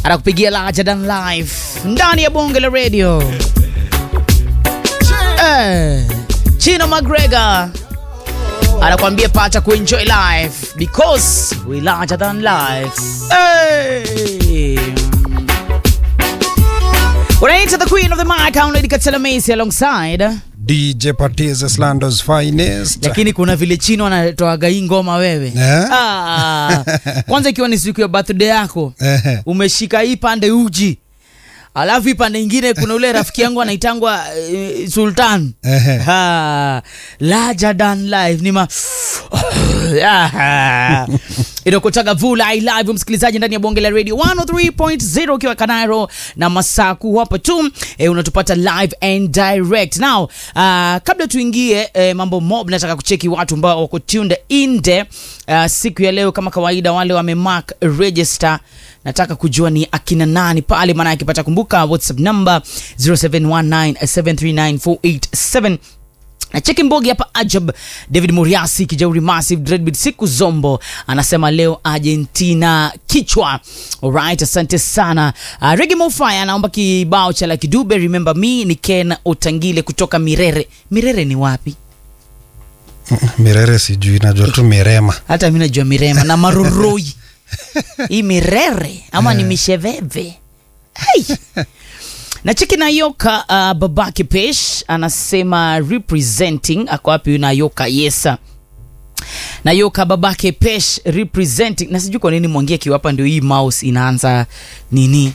anakupigia Larger Than Life ndani ya bonge la radio. Eh, Chino McGregor anakuambia pata kuenjoy life because we larger than life. Hey. Unaita the queen of the mic, Lady Katela Macy alongside DJ Patiz Slando's finest. lakini kuna vile chino anatoaga hii ngoma wewe Eh? ah, kwanza ikiwa ni siku ya birthday yako Ehe. umeshika hii pande uji alafu hii pande ingine kuna ule rafiki yangu anaitangwa uh, sultan Ehe. Ah, larger than life ni ma Ah. inakotaga vula i live msikilizaji ndani ya bonge la radio 103.0 ukiwa kanairo na masaku hapa tu eh, unatupata live and direct now uh, kabla tuingie eh, mambo mob nataka kucheki watu ambao wako tuned in there uh, siku ya leo kama kawaida wale wamemark register nataka kujua ni akina nani pale maana akipata kumbuka whatsapp number 0719739487 na cheki mbogi hapa ajab david muriasi kijauri massive dreadbit siku zombo anasema leo argentina kichwa alright asante sana uh, regi mofaya anaomba kibao cha la kidube remember me ni ken otangile kutoka mirere mirere ni wapi Mirere sijui, najua tu Mirema. hata mi najua mirema na maroroi hii mirere ama ni misheveve hey. na cheki nayoka uh, babake pesh anasema representing ako wapi nayoka yesa nayoka babake pesh representing na sijui kwa nini mwangia kiwapa ndio hii mouse inaanza nini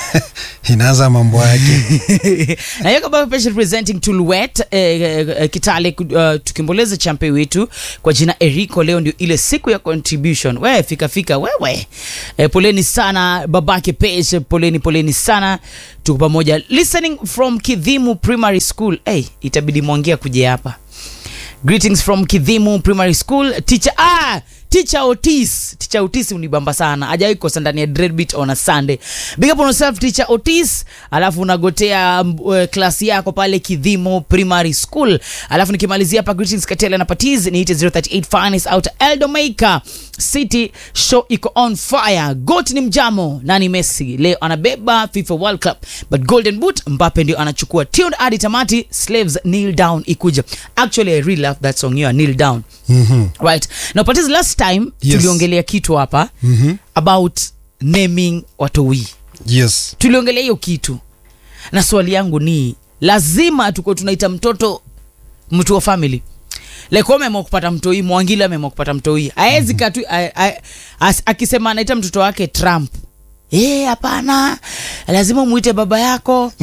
Inaanza mambo yake. nayoka baba pesh representing tulwet eh, eh, kitale uh, tukimboleza champe wetu kwa jina eriko leo ndio ile siku ya contribution we fika fika wewe eh, poleni sana babake pesh poleni poleni sana tuko pamoja listening from kidhimu primary school hey, itabidi mwangia kuja hapa greetings from kidhimu primary school teacher ah teacher otis teacher otis unibamba sana ajawai kosa ndani ya dreadbeat on a sunday big up on yourself teacher otis alafu unagotea um, uh, klasi yako pale kidhimo primary school alafu nikimalizia hapa greetings katela na patiz niite 038 finest out eldomaker city show iko on fire got ni mjamo nani messi leo anabeba fifa world cup but golden boot mbape ndio anachukua tuned hadi tamati slaves kneel down ikuja actually i really love that song you kneel down Mhm. right now patiz last time Yes. tuliongelea kitu hapa Mhm. about naming watowii Yes. tuliongelea hiyo kitu na swali yangu ni lazima tuko tunaita mtoto mtu wa family like ameamua kupata mtoi mwangili ameamua kupata mtoi aezi katu a- a- as- akisema anaita mtoto wake trump Eh, hapana lazima mwite baba yako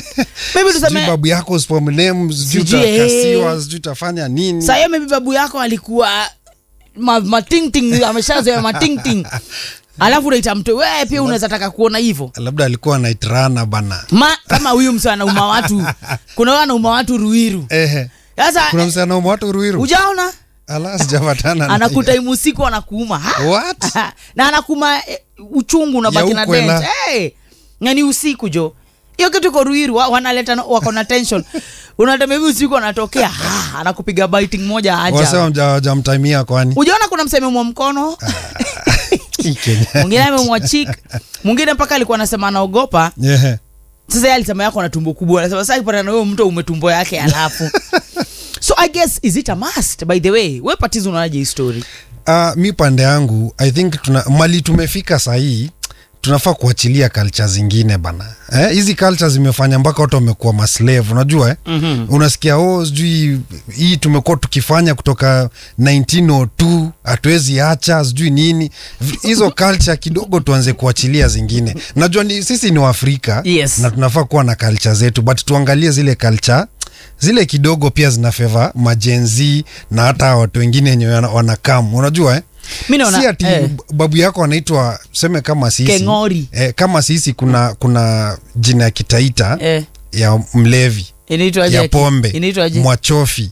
maybe Sijui tuseme babu yako usipomlem, sijui Sijui, utakasiwa, eh. sijui utafanya nini. sahiyo maybe babu yako alikuwa ma, matingting ameshazoea matingting alafu unaita mtoi wewe pia unaweza taka kuona hivyo Labda alikuwa anaitrana bana. ma kama huyu msa anauma watu kuna huyo anauma watu ruiru Ehe. sasa Kuna msana watu Ruiru. ujaona Ala sijapatana na anakuta hiyo. imusiku anakuuma Ha? What? na anakuma eh, uchungu unabaki Ya na ukwela. dent hey, ngani usiku jo hiyo kitu iko ruiru wa- wanaleta no- wako na tension unatemevi usiku anatokea ha, anakupiga biting moja Wasema aja mja- hawajamtimia kwani? ujaona kuna mseme mwa mkono Hii Kenya. mwingine amemwa chik mwingine mpaka alikuwa anasema anaogopa Ehe. sasa yeye alisema yako na tumbo kubwa anasema sasa ipata na wewe mtu umetumbo yake alafu so i guess is it a must by the way we patizo unaonaje hii story Uh, mi pande yangu i think tuna mali tumefika sahii tunafaa kuachilia culture zingine bana Eh, hizi culture zimefanya mpaka watu wamekuwa maslave unajua eh? Mhm. unasikia oh sijui hii tumekuwa tukifanya kutoka 1902 hatuwezi acha sijui nini V- hizo culture kidogo tuanze kuachilia zingine najua ni, sisi ni waafrika Yes. na tunafaa kuwa na culture zetu but tuangalie zile culture zile kidogo pia zina feva majenzi na hata watu wengine wenye wana- wanakam unajua eh? mi naona si ati eh, babu yako anaitwa seme kama sisi Keng'ori. eh, kama sisi kuna kuna jina ya kitaita eh, ya mlevi inaitwaje ya aki- pombe inaitwaje mwachofi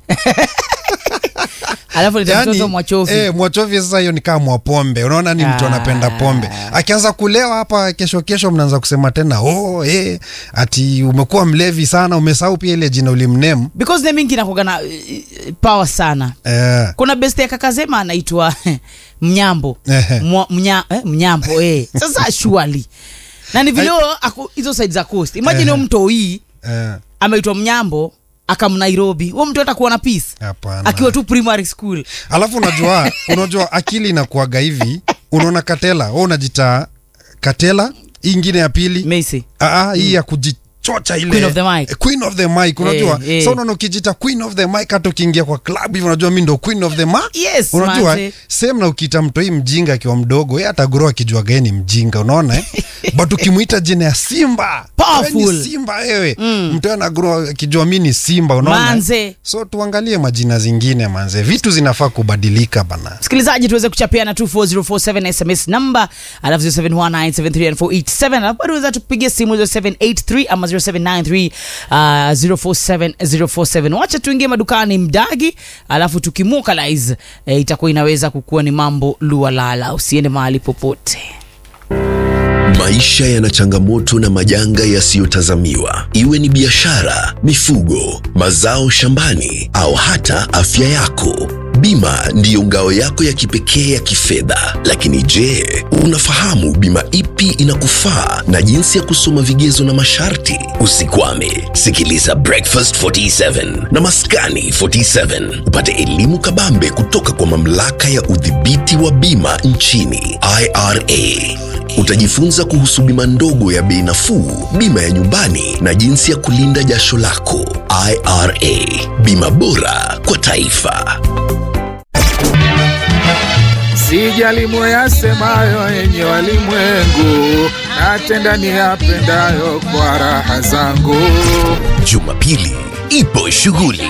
alafu nita Yaani, mtoto mwachofi eh, mwachofi sasa hiyo ni kama mwapombe unaona ni mtu Ah. anapenda pombe akianza kulewa hapa kesho kesho mnaanza kusema tena oh, eh, ati umekuwa mlevi sana umesahau pia ile jina ulimnemu because naming inakuwaga na eh, power sana eh, kuna best ya kakazema anaitwa mnyambo Ehe. Mwa, mnya, eh, mnyambo eh. sasa shuali na ni vile huyo ako hizo side za coast imagine huyo mto hii Eh, ameitwa mnyambo akam nairobi huo mtu atakuwa na peace hapana akiwa tu primary school alafu unajua unajua akili inakuaga hivi unaona katela we unajita katela hii ingine ya pili Macy Aa, hii ya kujichocha ile Queen of the mic. Eh, queen of the mic unajua Eh, eh. sa unaona ukijita queen of the mic hata ukiingia kwa club hivi unajua mi ndo queen of the mic Yes, unajua manze. same na ukiita mtoi mjinga akiwa mdogo ye atagoro akijua gae ni mjinga unaona eh? but ukimwita jina ya simba Powerful. wewe ni simba wewe mm. mtoi anagoro akijua mi ni simba unaona eh? Manze. so tuangalie majina zingine manze vitu zinafaa kubadilika bana msikilizaji tuweze kuchapiana 24047 sms number alafu 0719739487 alafu bado weza tupigia simu 0783 ama 0793 uh, 047047 wacha tuingie madukani mdagi alafu tukimukalize eh, itakuwa inaweza kukuwa ni mambo lualala usiende mahali popote Maisha yana changamoto na majanga yasiyotazamiwa, iwe ni biashara, mifugo, mazao shambani au hata afya yako. Bima ndiyo ngao yako ya kipekee ya kifedha. Lakini je, unafahamu bima ipi inakufaa na jinsi ya kusoma vigezo na masharti? Usikwame, sikiliza Breakfast 47 na Maskani 47 upate elimu kabambe kutoka kwa mamlaka ya udhibiti wa bima nchini IRA. Utajifunza kuhusu bima ndogo ya bei nafuu, bima ya nyumbani na jinsi ya kulinda jasho lako. IRA, bima bora kwa taifa. Sijali moyasemayo yenye walimwengu, natenda niyapendayo kwa raha zangu. Jumapili ipo shughuli